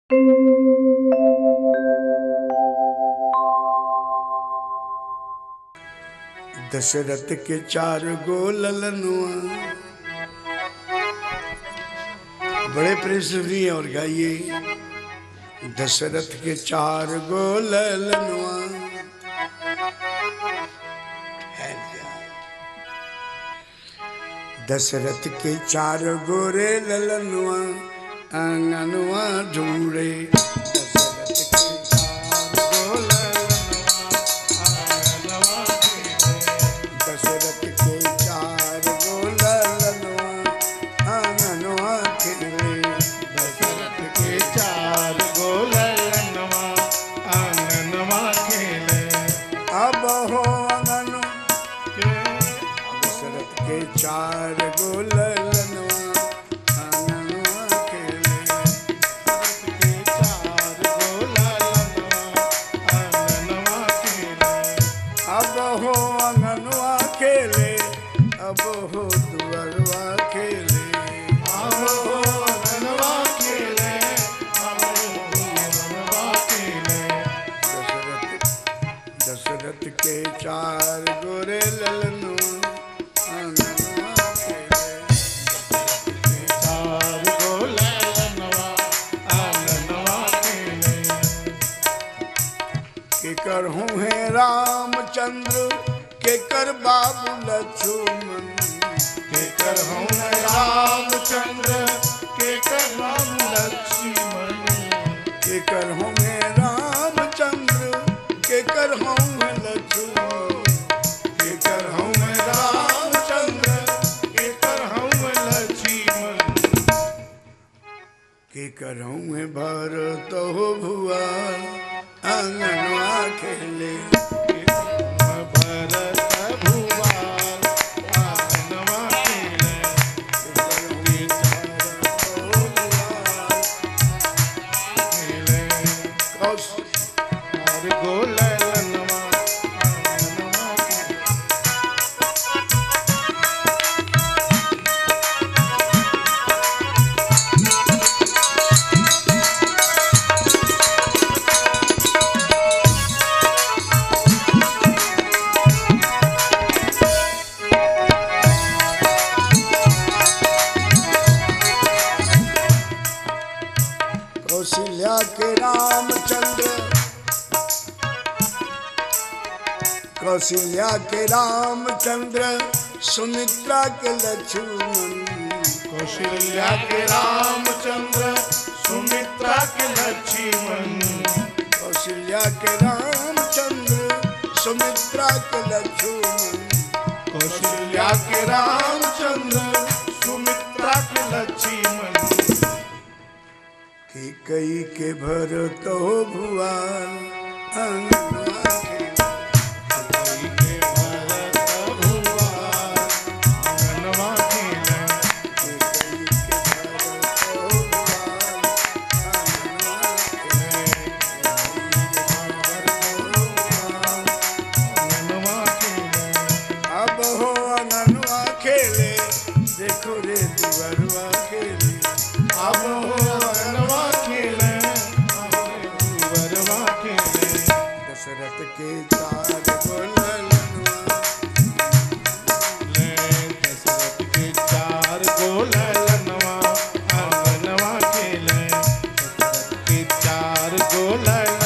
दशरथ के चार गो ललनुआ बड़े प्रेसवी और गाइए दशरथ के चार गो ललनुआ है क्या? दशरथ के चार गोरे ललनुआ आंगनुआ ढूंढे दशरथ के चार गो ललनुआ दशरथ के चार गो ललनुआ आंगनुआ खेले दशरथ के चार गोलनवा आंगनवा खेले अब हो आंगन के दशरथ के चार गो ललनुआ आंगनुआ खेले के चार गोलनवा आंगनवा खेले अब हो आंगनुआ खेले अब हो दुअरवा खेले आओ आंगनवा खेले आओ आंगनवा खेले दशरथ दशरथ के चार गोरे ललनुआ आंगनुआ खेले के चार गोलनवा आंगनवा खेले केकर हूँ है रामचंद्र केकर बाबू लक्ष्मण केकर हूँ रामचंद्र केकर राम लक्ष्मण केकर हूँ है रामचंद्र केकर हूँ है लक्ष्मण केकर हूँ रामचंद्र केकर हूँ लक्ष्मण केकर हूँ है भरत हो भुआ आंगनवा खेले भरत भुवाल आंगनवा खेले खेले और गोलनवा आंगनवा खेले कौशल्या के रामचंद्र कौशल्या के रामचंद्र सुमित्रा के लक्ष्मण कौशल्या के रामचंद्र सुमित्रा के लक्ष्मण कौशल्या के रामचंद्र सुमित्रा के लक्ष्मण कौशल्या के रामचंद्र सुमित्रा के लक्ष्मण के कई के भरत हो भुआन आंगनवा खेले। के भरत भुवाल आंगनवा खेले के कई के भरत हो भुआन आंगनवा आंगनवा खेले अब हो अननुआ खेले देखो रे दुअरुआ खेले अब हो आंगनवा खेले अब हो वरवा खेले दशरथ के चार गोलनुआ ले दशरथ के चार गोलनवा आंगनवा खेले दशरथ के चार गोलन